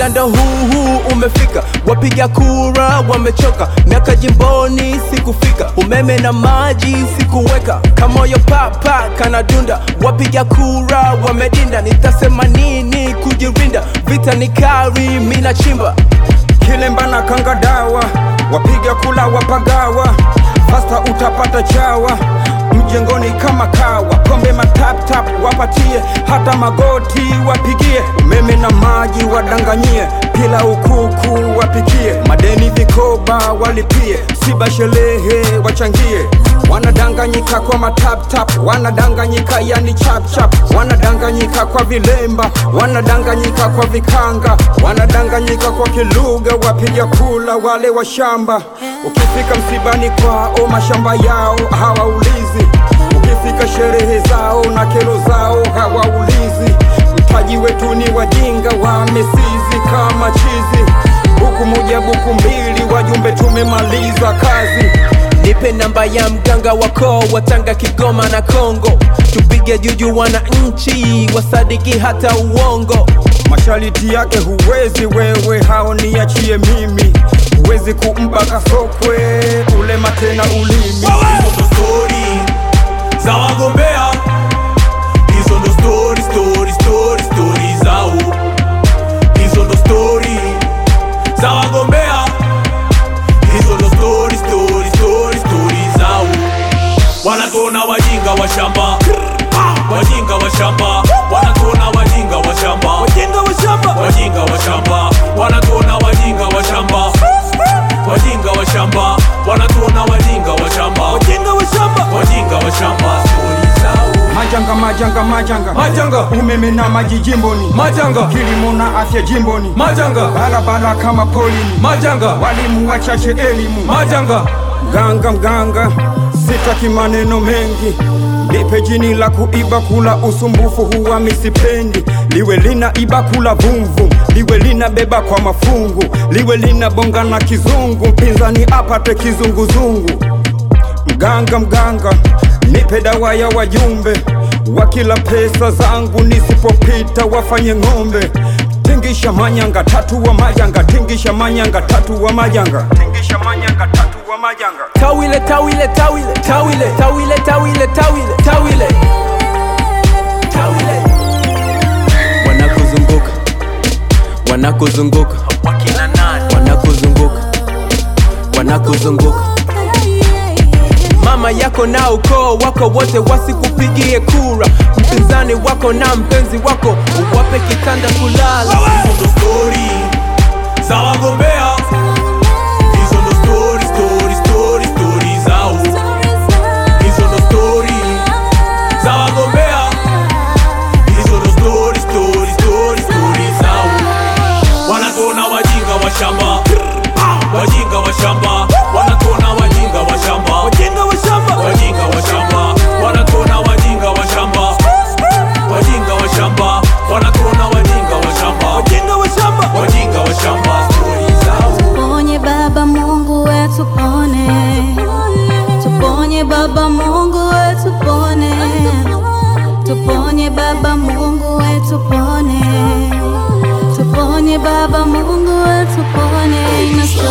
muda ndo huu huu umefika, wapiga kura wamechoka, miaka jimboni sikufika, umeme na maji sikuweka, kamoyo papa kanadunda, wapiga kura wamedinda, nitasema nini kujirinda, vita ni kari, mina chimba Kilemba na kanga dawa, wapiga kula wapagawa, fasta utapata chawa mjengoni kama kawa, pombe matap tap wapatie, hata magoti wapigie, umeme na maji wadanganyie, pila ukuku wapikie, madeni vikoba walipie, siba shelehe wachangie, wanadanganyika kwa matap tap, wanadanganyika yani chap chap, wanadanganyika kwa vilemba, wanadanganyika kwa vikanga, wanadanganyika kwa kilugha, wapiga kula wale wa shamba. Ukifika msibani kwao, mashamba yao hawaulizi, ukifika sherehe zao na kero zao hawaulizi. Mtaji wetu ni wajinga, wamesizi kama chizi, buku moja buku mbili, wajumbe tumemaliza kazi. Nipe namba ya mganga wako wa Tanga, Kigoma na Kongo, tupige juju wananchi wasadiki hata uongo. Mashariti yake huwezi wewe, hao niachie mimi, huwezi kumpa kasokwe ulema tena ulimi. Hizo ndo stori za wagombea, hizo ndo stori stori stori stori zao, hizo ndo stori za wagombea, hizo ndo stori stori stori stori zao. Wanatuona wajinga wa shamba, wajinga wa shamba, wanatuona wajinga wa shamba, wajinga wa shamba, wajinga wa shamba, wanatuona wajinga wa shamba, wajinga wa shamba, wanatuona wajinga wa shamba, wajinga wa shamba, wajinga wa shamba, stori zao. Majanga, majanga, majanga, Majanga. umeme na maji jimboni, Majanga. kilimo na afya jimboni, Majanga, barabara kama polini, majanga, walimu wachache elimu, majanga, mganga mganga, sitaki maneno mengi, nipe jini la kuiba kula usumbufu huwa misipendi, liwe lina iba kula vumvu, liwe lina beba kwa mafungu, liwe lina bonga na kizungu, mpinzani apate kizunguzungu. Mganga mganga, nipe dawa ya wajumbe, wakila pesa zangu nisipopita wafanye ng'ombe. Tingisha manyanga tatu wa majanga, tingisha manyanga tatu wa majanga, tingisha manyanga tatu wa majanga. Tawile, tawile, tawile, tawile, tawile, tawile, tawile, tawile, tawile. Wanakuzunguka, wanakuzunguka, wanakuzunguka, wanakuzunguka. Mama yako na ukoo wako wote wasikupigie kura, mpinzani wako na mpenzi wako uwape kitanda kulala. hizo ndo stori za wagombea, hizo ndo stori stori stori stori zao, hizo ndo stori za wagombea, hizo ndo stori stori stori stori zao. Wanatuona wajinga wa shamba, wajinga wa shamba, wanatuona wajinga wa shamba, wajinga wa shamba, wajinga wa shamba, wanatuona wajinga wa shamba, wajinga wa shamba, wanatuona wajinga wa shamba, wajinga wa shamba, wajinga wa shamba, stori zao. Tuponye Baba Mungu wetu pone, tuponye Baba Mungu wetu pone, tuponye Baba Mungu wetu pone, tuponye Baba Mungu wetu pone.